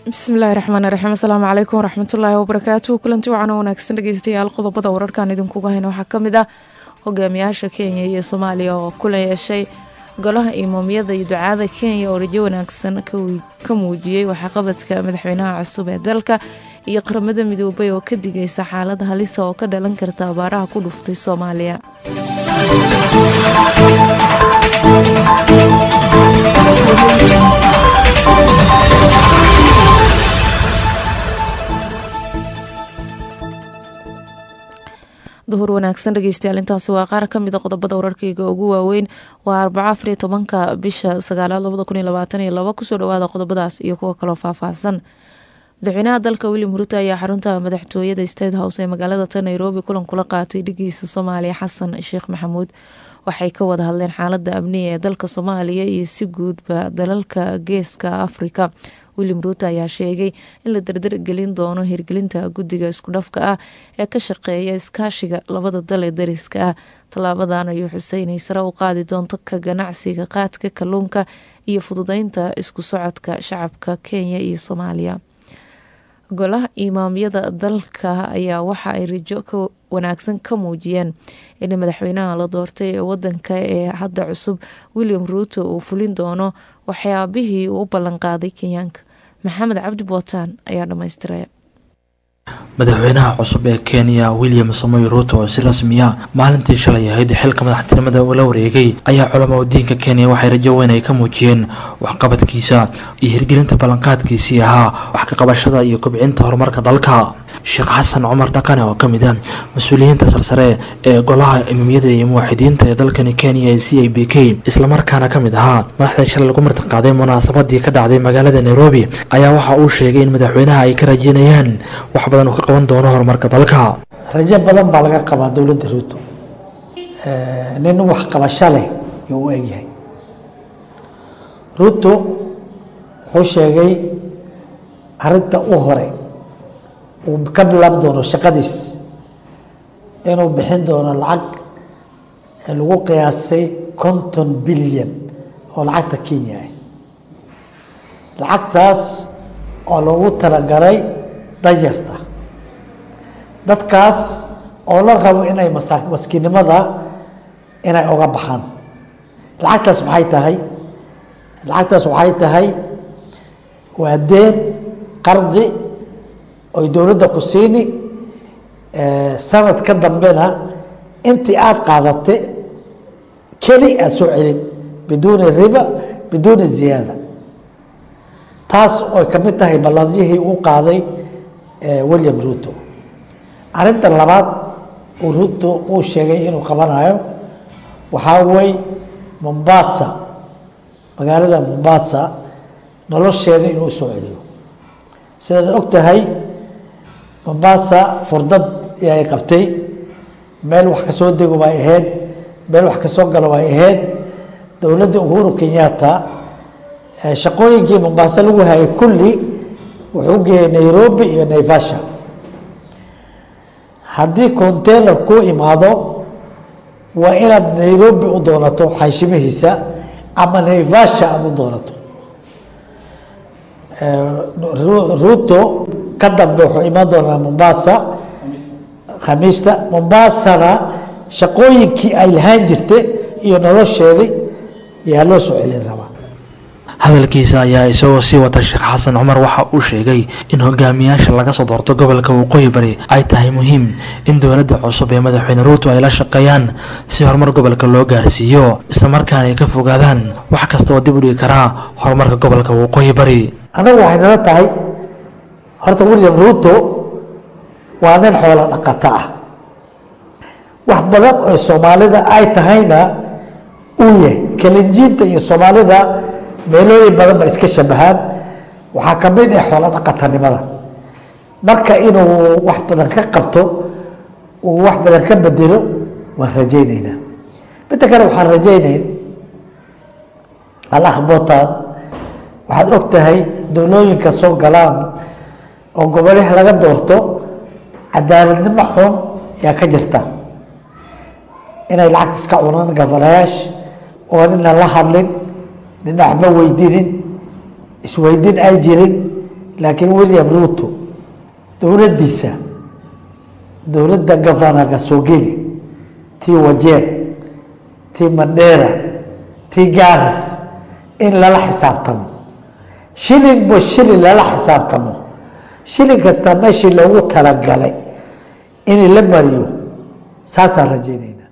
bismillaahi raxmaan raxiim asalaamu calaykum waraxmatullaahi wabarakaatuhu kulanti wacan oo wanaagsan dhegeystayaal qodobada wararkan idinkuga hayna waxaa ka mid ah hogaamiyaasha kenya iyo soomaaliya oo kula yeeshay golaha imaamiyada iyo ducaada kenya oo rajo wanaagsan ka muujiyey waxaqabadka madaxweynaha cusub ee dalka iyo qaramada midoobay oo ka digaysa xaalad halisa oo ka dhalan karta abaaraha ku dhuftay soomaaliya duhur wanaagsan dhegeystayaal intaasi waa qaar ka mid a qodobada wararkayga ugu waaweyn waa arbaco afariyo tobanka bisha sagaalaad labada kun iyo labaatan iyo laba kusoo dhawaada qodobadaas iyo kuwa kaloo faahfaahsan madaxweynaha dalka william ruto ayaa xarunta madaxtooyada state house ee magaalada ta nairobi kulan kula qaatay dhigiisa soomaaliya xasan sheekh maxamuud waxay ka wada hadleen xaalada amniga ee dalka soomaaliya iyo si guudba dalalka geeska afrika william ruuto ayaa sheegay in la dardar gelin doono hirgelinta guddiga iskudhafka ah ee ka shaqeeya iskaashiga labada dal ee dariska ah tallaabadan ayuu xusay inay sare u qaadi doonto ka ganacsiga qaadka kalluunka iyo fududeynta isku socodka shacabka kenya iyo soomaaliya golaha imaamyada dalka ayaa waxa ay rajo ka wanaagsan ka muujiyeen in madaxweynaha la doortay ee wadanka ee hadda cusub william ruuto uu fulin doono waxyaabihii uu u ballanqaaday kenyaanka maxamed cabdi bootaan ayaa dhammaystiraya madaxweynaha cusub ee kenya william samoy ruuto oo si rasmiya maalintii shalay ahayd xilka madaxtinimada uu la wareegay ayaa culamo diinka kenya waxay rajo weyn ay ka muujiyeen waxqabadkiisa iyo hirgelinta ballanqaadkiisii ahaa wax ka qabashada iyo kobcinta horumarka dalka sheekh xasan cumar dhaqane oo ka mid ah mas-uuliyiinta sarsare ee golaha imamiyada iyo muwaaxidiinta ee dalkani kenya ee c i b k islamarkaana ka mid ahaa madaxda shalay lagu martiqaaday munaasabadii ka dhacday magaalada nairobi ayaa waxa uu sheegay in madaxweynaha ay ka rajeynayaan wax badan uu ka qaban doono horumarka dalka rajo badan baa laga qabaa dowladda ruuto nin wax qabasho leh yuu u egyahay ruuto wuxuu sheegay arinta u hore uu ka bilaabi doono shaqadiis inuu bixin doono lacag lagu qiyaasay konton bilyan oo lacagta kenya ah lacagtaas oo loogu talagalay danyarta dadkaas oo la rabo inay masa maskiinnimada inay oga baxaan lacagtaas maxay tahay lacagtaas waxay tahay waa deen qardi oy dowladda ku siini sanad ka dambena intii aada qaadate keli aada soo celin biduuni riba biduuni ziyaada taas oy ka mid tahay ballandyihii uu qaaday william ruto arrinta labaad uu ruto uu sheegay inuu qabanayo waxaa wey mombasa magaalada mombasa nolosheeda inuu usoo celiyo sidaad og tahay mombasa furdad ay qabtay meel wax kasoo dego bay ahayd meel wax kasoo galo bay ahayd dowladda uhuru kenyatta shaqooyinkii mombasa lagu hayay kulli wuxuu geeyay nairobi iyo naivasha haddii container kuu imaado waa inaad nairobi u doonato xayshimahiisa ama naivasha aada u doonato ruto ka dambe wuxuu imaan doonaa mombasa khamiista mombasana shaqooyinkii ay lahaan jirta iyo nolosheedii yaa loo soo celin rabaa hadalkiisa ayaa isagoo sii wata sheekh xasan cumar waxa uu sheegay in hogaamiyaasha laga soo doorto gobolka waqooyi bari ay tahay muhiim in dowladda cusub ee madaxweyne ruuto ay la shaqeeyaan si horumar gobolka loo gaarsiiyo islamarkaana ay ka fogaadaan wax kasta oo dib u dhigi karaa horumarka gobolka waqooyi bari anagu waxay nala tahay horta william ruuto waa nin xoolo dhaqato ah wax badan oo soomaalida ay tahayna uu yahay kalinjiinta iyo soomaalida meelooyin badan ba iska shabahaan waxaa ka mid ah xoolo dhaqatanimada marka inuu wax badan ka qabto uu wax badan ka bedelo waan rajayneynaa midda kale waxaan rajayneyn alakhbotan waxaad og tahay dowlooyinka soo galaan oo gobolih laga doorto cadaaladnimo xun yaa ka jirta inay lacagta iska cunaan gafanayaasha oo nina la hadlin nina waxba weydiinin isweydiin ay jirin laakiin william ruto dowladdiisa dowladda gafanaga soo geli tii wajeer tii mandheera tii garas in lala xisaabtamo shilinba shilin lala xisaabtamo shilin kasta meeshii loogu talagalay in la mariyo saasaan rajeynayna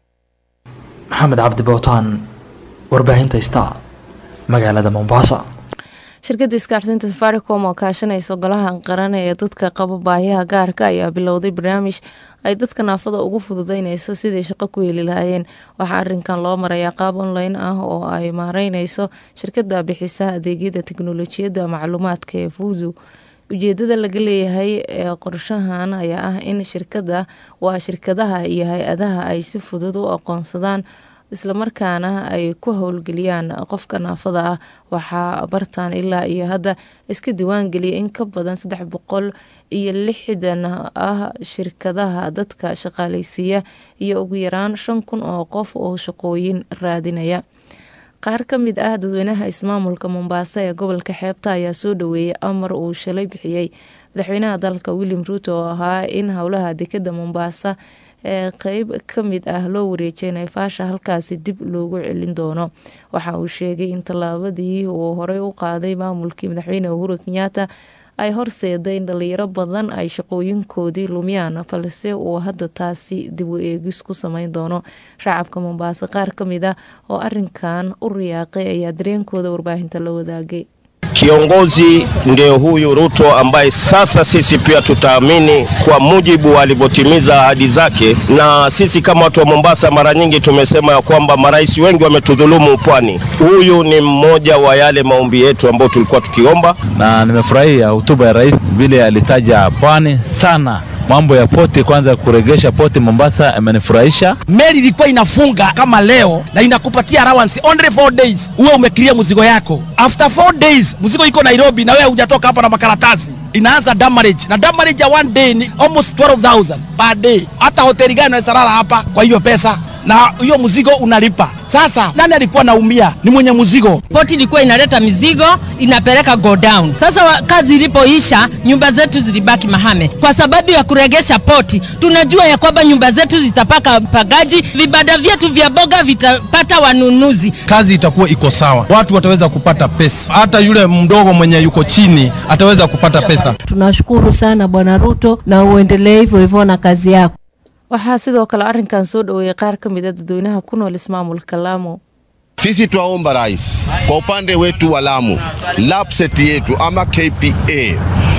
maxamed cabdi bootaan warbaahinta star magaalada mombasa shirkadda isgaarsiinta safaricom oo kaashanaysa golaha qaran ee dadka qaba baahiyaha gaarka ayaa bilowday barnaamij ay dadka naafada ugu fududeyneyso siday shaqo ku heli lahaayeen waxaa arinkan loo marayaa qaab online ah oo ay maareyneyso shirkada bixisa adeegyada teknolojiyadda macluumaadka ee fuuzu ujeedada laga leeyahay ee qorshahan ayaa ah in shirkada waa shirkadaha iyo hay-adaha ay si fudud u aqoonsadaan islamarkaana ay ku howlgeliyaan qofka naafada ah waxaa bartaan ilaa iyo hadda iska diiwaangeliyay in ka badan saddex boqol iyo lixdan ah shirkadaha dadka shaqaaleysiiya iyo ugu yaraan shan kun oo qof oo shaqooyin raadinaya qaar ka mid ah dadweynaha ismaamulka mombaaso ee gobolka xeebta ayaa soo dhaweeyay amar uu shalay bixiyey madaxweynaha dalka william ruuto oo ahaa in howlaha dekada mombaasa ee qeyb ka mid ah loo wareejay nayfaasha halkaasi dib loogu celin doono waxa uu sheegay in tallaabadii uu horey u qaaday maamulkii madaxweyne uhuru kenyaata ay horseeday in dhalinyaro badan ay shaqooyinkoodii lumiyaan balse uu hadda taasi dib u eegis ku sameyn doono shacabka mombaaso qaar ka mid ah oo arinkan u riyaaqay ayaa dareenkooda warbaahinta la wadaagay Kiongozi ndio huyu Ruto ambaye sasa sisi pia tutaamini kwa mujibu alivyotimiza ahadi zake, na sisi kama watu wa Mombasa mara nyingi tumesema ya kwamba marais wengi wametudhulumu pwani. Huyu ni mmoja wa yale maombi yetu ambayo tulikuwa tukiomba. na nimefurahia hotuba ya rais vile alitaja pwani sana. Mambo ya poti kwanza, kuregesha poti Mombasa imenifurahisha. meli ilikuwa inafunga kama leo na inakupatia allowance only 4 days, uwe umekiria mzigo yako. After 4 days mzigo iko Nairobi na wewe hujatoka hapa na makaratasi, inaanza damage na damage ya one day ni almost 12000 per day. Hata hoteli gani unaweza lala hapa kwa hiyo pesa? na hiyo mzigo unalipa. Sasa nani alikuwa naumia? Ni mwenye mzigo. poti ilikuwa inaleta mizigo inapeleka go down. Sasa wa- kazi ilipoisha, nyumba zetu zilibaki mahame kwa sababu ya kuregesha poti. Tunajua ya kwamba nyumba zetu zitapaka pagaji, vibanda vyetu vya boga vitapata wanunuzi. kazi itakuwa iko sawa, watu wataweza kupata pesa, hata yule mdogo mwenye yuko chini ataweza kupata pesa. Tunashukuru sana Bwana Ruto na uendelee hivyo hivyo na kazi yako. waxaa sidoo kale arinkan soo dhaweeyay qaar ka mid a dadweynaha ku nool ismaamulka laamo Sisi twaomba rais kwa upande wetu wa Lamu, LAPSSET yetu ama KPA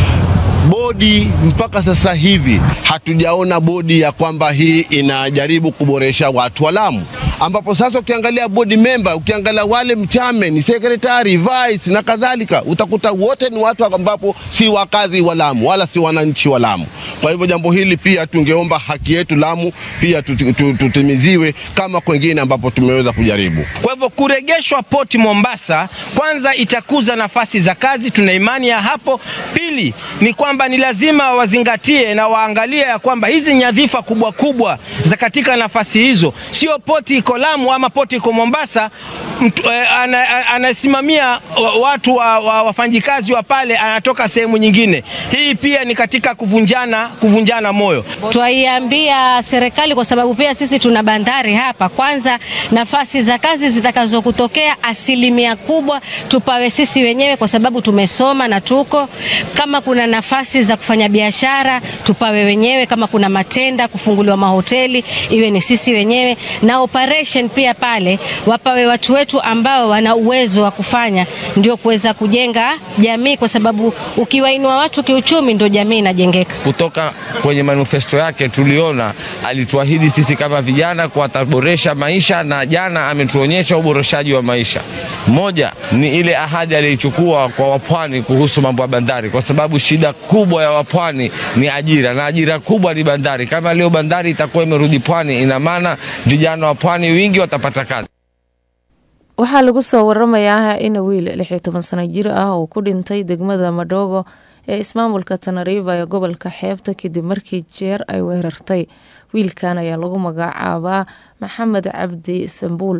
bodi mpaka sasa hivi hatujaona bodi ya kwamba hii inajaribu kuboresha watu wa Lamu, ambapo sasa ukiangalia bodi memba, ukiangalia wale mchame ni sekretari, vice na kadhalika, utakuta wote ni watu ambapo si wakazi wa Lamu wala si wananchi wa Lamu. Kwa hivyo jambo hili pia tungeomba haki yetu Lamu pia tuti- tu- tutimiziwe kama kwengine ambapo tumeweza kujaribu. Kwa hivyo kuregeshwa poti Mombasa, kwanza itakuza nafasi za kazi, tuna imani ya hapo. Pili ni kwamba ni lazima wazingatie na waangalie ya kwamba hizi nyadhifa kubwa kubwa za katika nafasi hizo, sio poti iko Lamu ama poti iko Mombasa, mtu, eh, ana- ana- anasimamia wa- watu wa, wa, wafanyikazi wa pale anatoka sehemu nyingine. Hii pia ni katika kuvunjana kuvunjana moyo. Twaiambia serikali kwa sababu pia sisi tuna bandari hapa. Kwanza, nafasi za kazi zitakazokutokea asilimia kubwa tupawe sisi wenyewe, kwa sababu tumesoma na tuko. Kama kuna nafasi za kufanya biashara tupawe wenyewe, kama kuna matenda, kufunguliwa mahoteli iwe ni sisi wenyewe, na operation pia pale wapawe watu wetu ambao wana uwezo wa kufanya, ndio kuweza kujenga jamii, kwa sababu ukiwainua watu kiuchumi, ndio jamii inajengeka. kutoka kwenye manifesto yake tuliona alituahidi sisi kama vijana kuwa ataboresha maisha, na jana ametuonyesha uboreshaji wa maisha. Moja ni ile ahadi aliyochukua kwa wapwani kuhusu mambo ya bandari, kwa sababu shida kubwa ya wapwani ni ajira, na ajira kubwa ni bandari. Kama leo bandari itakuwa imerudi pwani, ina maana vijana wa pwani wingi watapata kazi. waxaa lagu soo waramayaa in wiil lix iyo toban sano jir ah uu ku dhintay degmada madhogo ee ismaamulka tanariiba ee gobolka xeebta kadib markii jeer ay weerartay wiilkan ayaa lagu magacaabaa maxamed cabdi sambuul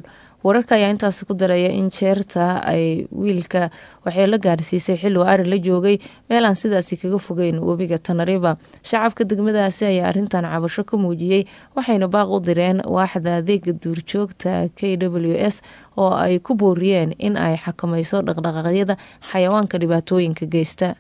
wararka ayaa intaasi ku daraya in jeerta ay wiilka waxay la gaarsiisay xilli uu ari la joogay meel aan sidaasi kaga fogeyn webiga tanariba shacabka degmadaasi ayaa arrintan cabasho ka muujiyey waxayna baaq u direen waaxda adeega duurjoogta k w s oo ay ku booriyeen in ay xakamayso dhaqdhaqaaqyada xayawaanka dhibaatooyinka geysta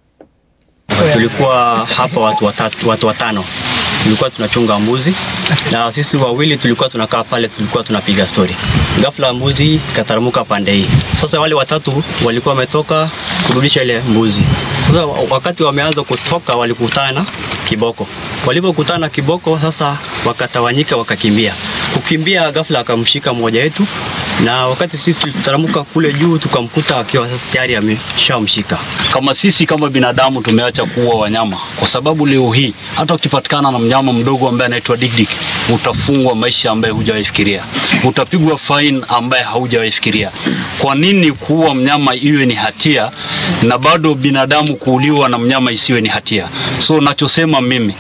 tulikuwa hapa watu watatu, watu watano tulikuwa tunachunga mbuzi na sisi wawili tulikuwa tunakaa pale, tulikuwa tunapiga stori. Ghafla mbuzi ikataramuka pande hii. Sasa wale watatu walikuwa wametoka kurudisha ile mbuzi. Sasa wakati wameanza kutoka, walikutana kiboko. Walipokutana kiboko, sasa wakatawanyika, wakakimbia. Kukimbia, ghafla akamshika mmoja wetu na wakati sisi tulitaramuka kule juu tukamkuta akiwa sasa tayari ameshamshika. Kama sisi kama binadamu tumeacha kuua wanyama, kwa sababu leo hii hata ukipatikana na mnyama mdogo ambaye anaitwa dikdik, utafungwa maisha ambaye hujawahi fikiria, utapigwa fine ambaye haujawahi fikiria. Kwa nini kuua mnyama iwe ni hatia na bado binadamu kuuliwa na mnyama isiwe ni hatia? So nachosema mimi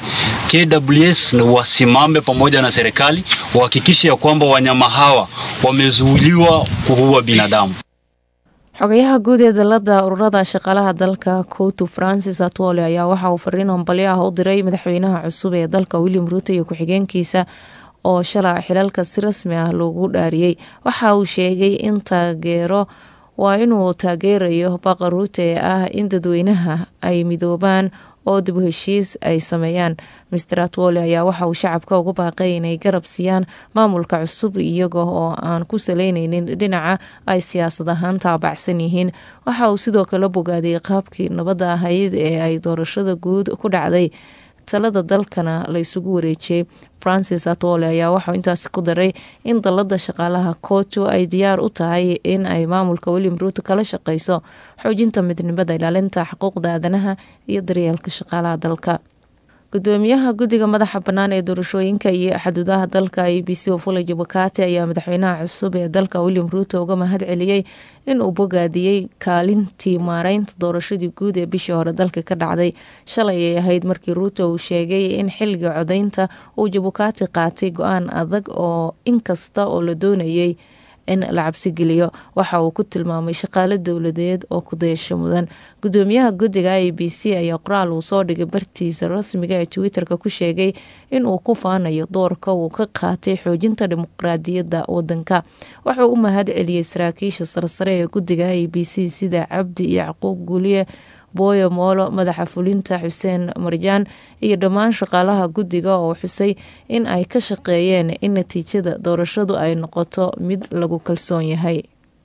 KWS wasimame pamoja na serikali wahakikishe ya kwamba wanyama hawa wamezuiliwa kuua binadamu. xogayaha guud ee dalada ururada shaqaalaha dalka koutu francis atwole ayaa waxa uu fariin hambalyo ah u diray madaxweynaha cusub ee dalka william ruuto iyo ku-xigeenkiisa oo shala xilalka si rasmi ah loogu dhaariyey waxa uu sheegay in taageero waa inuu taageerayo baqa ruuto ee ah in dadweynaha ay midoobaan oo dib u heshiis ay sameeyaan master atwole ayaa waxa uu shacabka ugu baaqay inay garab siiyaan maamulka cusub iyaga oo aan ku saleyneynin dhinaca ay siyaasad ahaan taabacsan yihiin waxa uu sidoo kale bogaaday qaabkii nabadda ahayd ee ay doorashada guud ku dhacday talada dalkana la isugu wareejiyey francis atwole ayaa waxau intaasi ku daray in dalada shaqaalaha kootu ay diyaar u tahay in ay maamulka william ruuto kala shaqeyso xoojinta midnimada ilaalinta xuquuqda aadanaha iyo daryeelka shaqaalaha dalka gudoomiyaha guddiga madaxa bannaan ee doorashooyinka iyo xuduudaha dalka a b c ofule jabakati ayaa madaxweynaha cusub ee dalka william ruuto uga mahad celiyey in uu bogaadiyey kaalintii maareynta doorashadii guud ee bishii hore dalka ka dhacday shalay ay ahayd markii ruuto uu sheegay in xilliga codeynta uu jabukati qaatay go-aan adag oo inkasta oo la doonayay in la cabsigeliyo waxa uu ku tilmaamay shaqaale dowladeed oo kudayasho mudan gudoomiyaha guddiga a b c ayaa qoraal uu soo dhigay bartiisa rasmiga ee twitter-ka ku sheegay in uu ku faanayo doorka uu ka qaatay xoojinta dimuqraadiyadda wadanka wuxuu u mahad celiyey saraakiisha sarsare ee guddiga a b c sida cabdi yacquub guuliye booyo moolo madaxa fulinta xuseen marjaan iyo dhammaan shaqaalaha guddiga oo xusay in ay ka shaqeeyeen in natiijada doorashadu ay noqoto mid lagu kalsoon yahay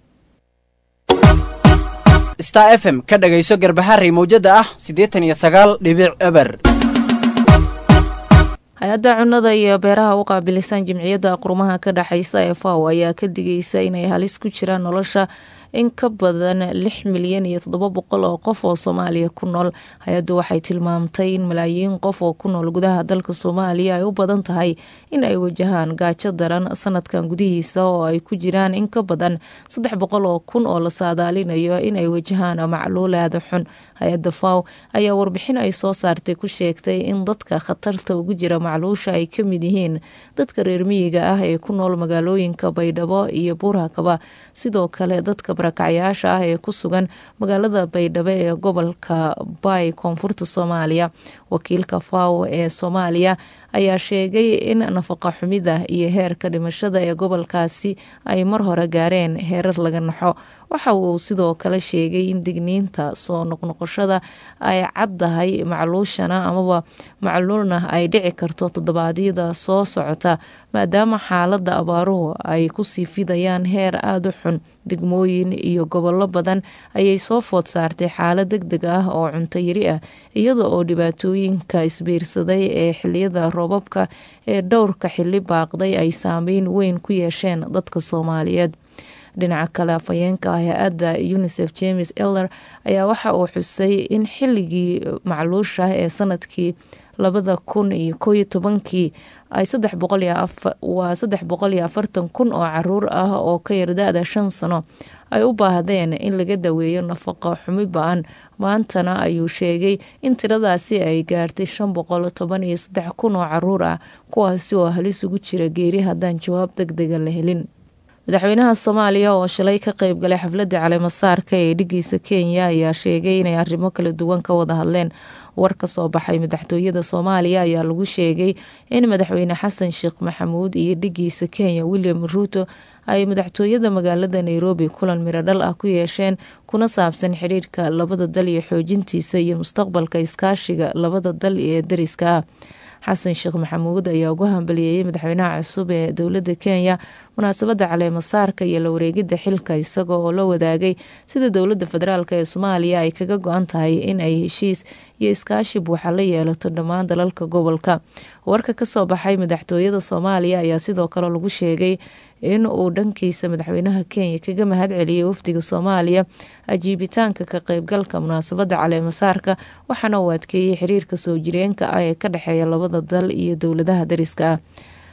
star f m ka dhagayso garbaharey mawjada ah siddeetan iyo sagaal dhibic eber hay-adda cunnada iyo beeraha u qaabilisan jimciyadda qurumaha ka dhexeysa ee faw ayaa ka digaysa inay halis ku jiraan nolosha in ka badan lix milyan iyo toddoba boqol oo qof oo soomaaliya ku nool hay-addu waxay tilmaamtay in malaayiin qof oo ku nool gudaha dalka soomaaliya ay u badan tahay in ay wajahaan gaajo daran sanadkan gudihiisa oo ay ku jiraan in ka badan saddex boqol oo kun oo la saadaalinayo in ay wajahaan macluulaada xun hay-adda faw ayaa warbixin ay soo saartay ku sheegtay in dadka khatarta ugu jira macluusha ay ka mid yihiin dadka reer miyiga ah ee ku nool magaalooyinka baydhabo iyo buurhakaba sidoo kale dadka barakacyaasha ah ee ku sugan magaalada baydhabo ee gobolka bay koonfurta soomaaliya wakiilka faw ee soomaaliya ayaa sheegay in nafaqa xumida iyo heerka dhimashada ee gobolkaasi ay mar hore gaareen heerar laga naxo waxa uu sidoo kale sheegay in digniinta soo noqnoqoshada ay caddahay macluushana amaba macluulna ay dhici karto toddobaadyada soo socota maadaama xaalada abaaruhu ay kusii fidayaan heer aada u xun degmooyin iyo gobollo badan ayay soo food saartay xaalad deg deg ah oo cunto yari ah iyada oo dhibaatooyinka isbiirsaday ee xiliyada roobabka ee dhowrka xili baaqday ay saameyn weyn ku yeesheen dadka soomaaliyeed dhinaca kale afhayeenka hay-adda unisef james eller ayaa waxa uu xusay in xilligii macluusha ee sanadkii labada kun iyo koo iyo tobankii ay waa saddex boqol iyo afartan kun oo caruur ah oo ka yar da-da shan sano ay u baahdeen in laga daweeyo nafaqo xumi ba-an maantana ayuu sheegay in tiradaasi ay gaartay shan boqol toban iyo saddex kun oo caruur ah kuwaasi oo halis ugu jira geeri haddaan jawaab deg dega la helin madaxweynaha soomaaliya oo shalay ka qeyb galay xafladda caleemasaarka ee dhigiisa kenya ayaa sheegay inay arrimo kala duwan ka wada hadleen war ka soo baxay madaxtooyada soomaaliya ayaa lagu sheegay in madaxweyne xasan sheekh maxamuud iyo dhigiisa kenya william ruuto ay madaxtooyada magaalada nairobi kulan miradhal ah ku yeesheen kuna saabsan xidhiirka labada dal iyo xoojintiisa iyo mustaqbalka iskaashiga labada dal ee dariska ah xasan sheekh maxamuud ayaa ugu hambaliyeeyey madaxweynaha cusub ee dowladda kenya munaasabadda caleemasaarka iyo la wareegidda xilka isaga oo la wadaagay sida dowladda federaalk ee soomaaliya ay kaga go-an tahay in ay heshiis iyo iskaashi buuxa la yeelato dhammaan dalalka gobolka warka kasoo baxay madaxtooyada soomaaliya ayaa sidoo kale lagu sheegay in uu dhankiisa madaxweynaha kenya kaga mahad celiyey wafdiga soomaaliya ajiibitaanka ka qeybgalka munaasabadda caleemasaarka waxaana uu adkeeyey xiriirka soo jireenka ah ee ka dhexeeya labada dal iyo dowladaha dariska ah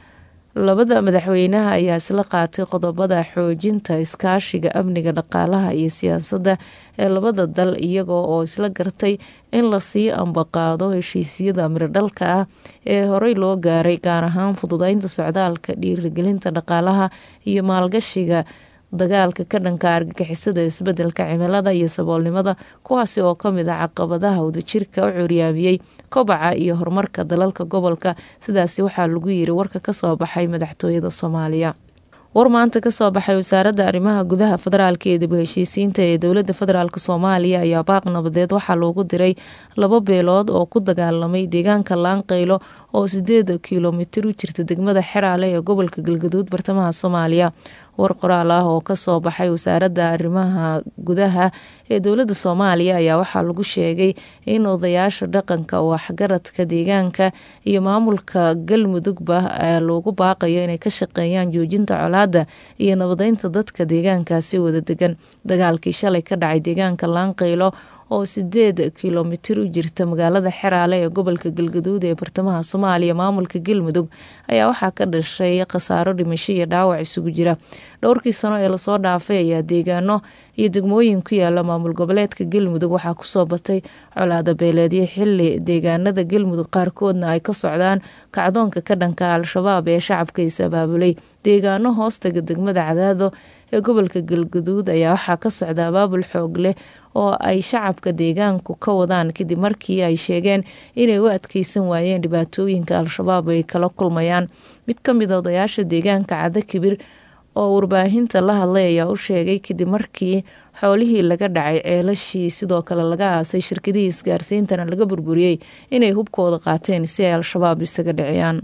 labada madaxweynaha ayaa isla qaatay qodobada xoojinta iskaashiga amniga dhaqaalaha iyo siyaasadda ee labada dal iyaga oo isla gartay in lasii ambaqaado heshiisyada miradhalka ah ee horey loo gaaray gaar ahaan fududeynta socdaalka dhiirigelinta dhaqaalaha iyo maalgashiga dagaalka ka dhanka argagixisada isbedelka cimilada iyo saboolnimada kuwaasi oo kamid ah caqabadaha wadajirka u curyaamiyey kobaca iyo horumarka dalalka gobolka sidaasi waxaa lagu yiri warka kasoo baxay madaxtooyada soomaaliya war maanta kasoo baxay wasaaradda arrimaha gudaha federaalk ee dib u heshiisiinta ee dowladda federaalk soomaaliya ayaa baaq nabadeed waxaa loogu diray laba beelood oo ku dagaalamay deegaanka laanqeylo oo sideed kilomitir u jirta degmada xeraale ee gobolka galgaduud bartamaha soomaaliya war qoraal ah oo kasoo baxay wasaaradda arrimaha gudaha ee dowladda soomaaliya ayaa waxaa lagu sheegay in odayaasha dhaqanka waxgaradka deegaanka iyo maamulka galmudugba loogu baaqayo inay ka shaqeeyaan joojinta colaada iyo nabadeynta dadka deegaankaasi wada degan dagaalkii shalay ka dhacay deegaanka laanqeylo oo sideed kilomitir u jirta magaalada xeraale ee gobolka galgaduud ee bartamaha soomaaliya maamulka galmudug ayaa waxaa ka dhashay khasaaro dhimasho iyo dhaawac isugu jira dhowrkii sano ee lasoo dhaafay ayaa deegaano iyo degmooyin ku yaala maamul goboleedka galmudug waxaa kusoo batay colaada beeleedyo xili deegaanada galmudug qaarkoodna ay ka socdaan kacdoonka ka dhanka al-shabaab ee shacabka is abaabulay deegaano hoostaga degmada cadaado ee gobolka galgaduud ayaa waxaa ka socda abaabul xoog leh oo ay shacabka deegaanku ka wadaan kadib markii ay sheegeen inay u adkeysan waayeen dhibaatooyinka al-shabaab ay kala kulmayaan mid ka mid a odayaasha deegaanka cada kibir oo warbaahinta la hadlay ayaa u sheegay kadib markii xoolihii laga dhacay ceelashii sidoo kale laga aasay shirkadihii isgaarsiintana laga burburiyey inay hubkooda qaateen si ay al-shabaab isaga dhiciyaan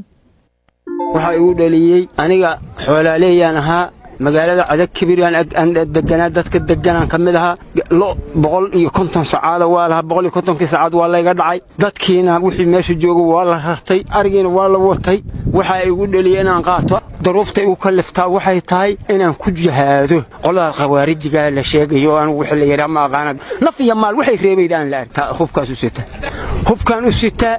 waxaa igu dhaliyey aniga xoolaaleeyaan ahaa magaalada cadag kibiraan deganaa dadka deganaan ka mid ahaa lo boqol iyo konton sacaada waa lahaa boqol iyo kontonkii sacaad waa layga dhacay dadkiina wixii meesha jooga waa la rartay arigiina waa la watay waxaa igu dheliyey inaan qaato daruufta igu kalliftaa waxay tahay inaan ku jihaado qolada khawaarijigaa la sheegayo anigu wixii la yidhaa ma aqaana naf iyo maal waxay reebayd aan la arkaa hubkaas u sitaa hubkaan u sitaa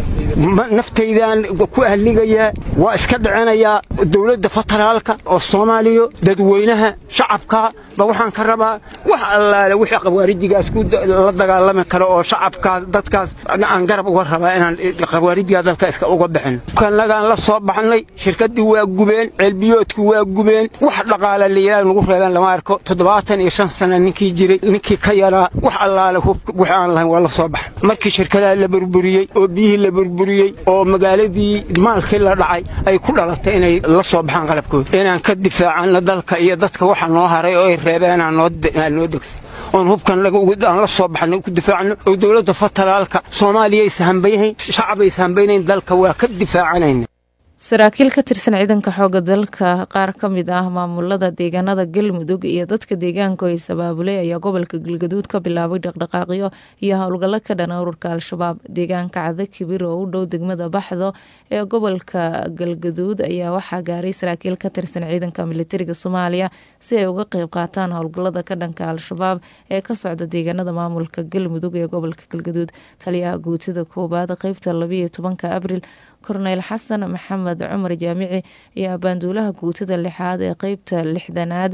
naftaydaan ku ahligayaa waa iska dhicinayaa dowladda federaalka oo soomaaliya dadweynaha shacabka ba waxaan ka rabaa wax allaale wixii khawaarijigaas la dagaalami karo oo shacabkaas dadkaas aan garab uga rabaa inaan khawaarijigaa dalka iska uga bixin kanagaan la soo baxnay shirkaddii waa gubeen ceelbiyoodkii waa gubeen wax dhaqaale layidhaah nagu reebeen lama arko toddobaatan iyo shan sana ninkii jiray ninkii ka yaraa wax allaale wix aan lahayn waa la soo baxa markii shirkadaha la burburiyey oo biyihii la burburiyey oo magaaladii maalkii la dhacay ay ku dhalatay inay la soo baxaan qalabkooda inaan ka difaacano dalka iyo dadka waxa noo haray oo ay reebeen aan noo degsan oon hubkan aan la soo baxno ku difaacno oo dowladda federaalka soomaaliya aysa hambaynayn shacab aysa hambaynayn dalka waa ka difaacanayna saraakiil ka tirsan ciidanka xooga dalka qaar ka mid ah maamulada deegaanada galmudug iyo dadka deegaanku ay sabaabulay ayaa gobolka galgaduud ka bilaabay dhaqdhaqaaqyo iyo howlgallo ka dhana ururka al-shabaab deegaanka cada kibir oo u dhow degmada baxdo ee gobolka galgaduud ayaa waxaa gaaray saraakiil ka tirsan ciidanka militariga soomaaliya si ay uga qeyb qaataan howlgallada ka dhanka al-shabaab ee ka socda deegaanada maamulka galmudug ee gobolka galgaduud taliyaha guutida koowaad qeybta labayo tobanka abril korneyl xasan maxamed cumar jaamici iyo abaanduulaha guutada lixaad ee qeybta lixdanaad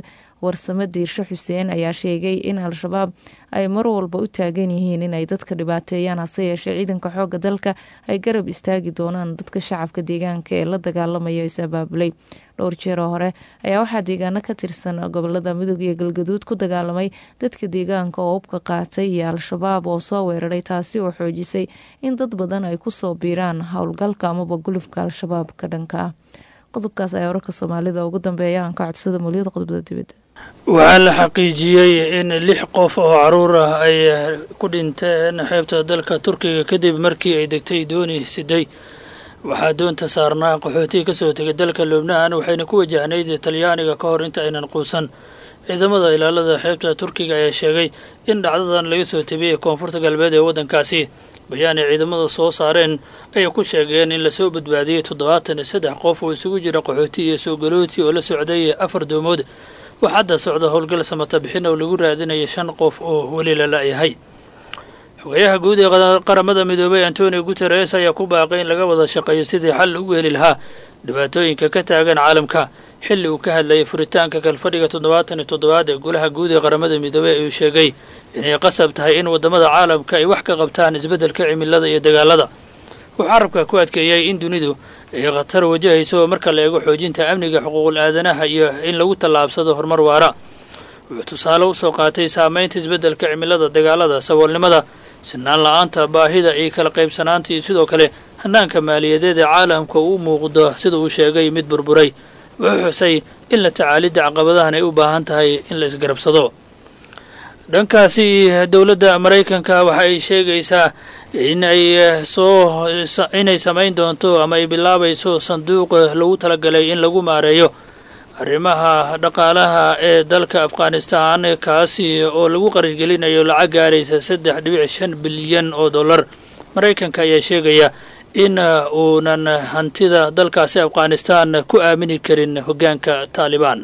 warsame diirsho xuseen ayaa sheegay in al-shabaab ay mar walba u taagan yihiin inay dadka dhibaateeyaan hase yeeshee ciidanka xooga dalka ay garab istaagi doonaan dadka shacabka deegaanka ee la dagaalamaya is abaabulay dhowr jeeroo hore ayaa waxaa deegaano ka tirsan gobolada mudug iyo galgaduud ku dagaalamay dadka deegaanka oo ubka qaatay iyo al-shabaab oo soo weeraray taasi oo xoojisay in dad badan ay kusoo biiraan howlgalka amaba gulufka al-shabaab ka dhanka ah qodobkaas ayaa wararka soomaalida ugu dambeeya aan ka codsada muliyada qodobada dibadda waxaa la xaqiijiyey in lix qof oo caruur ah ay ku dhinteen xeebta dalka turkiga kadib markii ay degtay dooni siday waxaa doonta saarnaa qaxootiga kasoo tegay dalka lubnaan waxayna ku wajahnayd talyaaniga ka hor inta aynan quusan ciidamada ilaalada xeebta turkiga ayaa sheegay in dhacdadan laga soo tabiyey koonfurta galbeed ee waddankaasi bayaan ay ciidamada soo saareen ayay ku sheegeen in lasoo badbaadiyey toddobaatan iyo saddex qof oo isugu jira qaxooti iyo soo galooti oo la socday afar doomood wax hadda socda howlgal samata bixin oo lagu raadinayo shan qof oo weli la la-yahay xogayaha guud ee qaramada midoobay antonio guteres ayaa ku baaqay in laga wada shaqeeyo sidii xal ugu heli lahaa dhibaatooyinka ka taagan caalamka xilli uu ka hadlayay furitaanka kalfadhiga toddobaatan iyo toddobaad ee golaha guud ee qaramada midoobey ayuu sheegay inay qasab tahay in waddamada caalamka ay wax ka qabtaan isbeddelka cimilada iyo dagaalada wuxuu carabka ku adkeeyey in dunidu ay khatar wajahayso marka la eego xoojinta amniga xuquuqul aadanaha iyo in lagu tallaabsado horumar waara wuxuu tusaale usoo qaatay saamaynta isbeddelka cimilada dagaalada saboolnimada sinaan la-aanta baahida iyo kala qaybsanaanta iyo sidoo kale hanaanka maaliyadeed ee caalamka uu muuqdo sida uu sheegay mid burburay wuxuu xusay in la tacaalidda caqabadahan ay u baahan tahay in la isgarabsado dhankaasi dowladda maraykanka waxa ay sheegaysaa in ay soo inay samayn doonto ama ay bilaabayso sanduuq lagu talagalay in lagu maareeyo arrimaha dhaqaalaha ee dalka afghanistan kaasi oo lagu qarashgelinayo lacag gaaraysa saddex dhibic shan bilyan oo dollar maraykanka ayaa sheegaya in uunan hantida dalkaasi afghanistan ku aamini karin hoggaanka taalibaan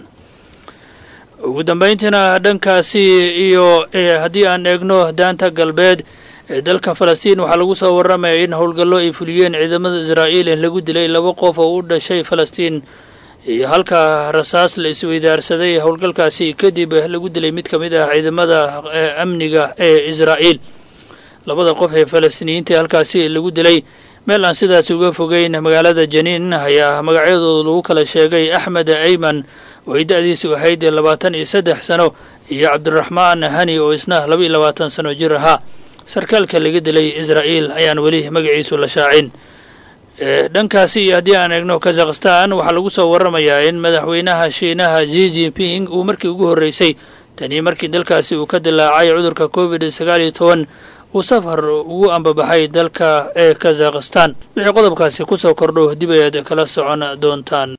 ugu dambayntiina dhankaasi iyo haddii aan eegno daanta galbeed ee dalka falastiin waxaa lagu soo warramaya in howlgallo ay fuliyeen ciidamada israa'iil in lagu dilay laba qof oo u dhashay falastiin iyo halka rasaas la isweydaarsaday howlgalkaasi kadib lagu dilay mid ka mid ah ciidamada amniga ee israa'iil labada qof ee falastiiniyiinta halkaasi lagu dilay meel aan sidaas uga fogeyn magaalada janiin ayaa magacyadooda lagu kala sheegay axmed ayman oo ay da-diisu ahayd labaatan iyo saddex sano iyo cabdiraxmaan hani oo isna laba iyo labaatan sano jir ahaa sarkaalka laga dilay israa'iil ayaan weli magaciisu la shaacin dhankaasi iyo haddii aan eegno kazakhstan waxaa lagu soo warramayaa in madaxweynaha shiinaha ji jinping uu markii ugu horreysay tanii markii dalkaasi uu ka dilaacay cudurka covid sagaal iyo toban uu safar ugu ambabaxay dalka ee kazakhstan wixii qodobkaasi kusoo kordho dib ayaad kala socon doontaan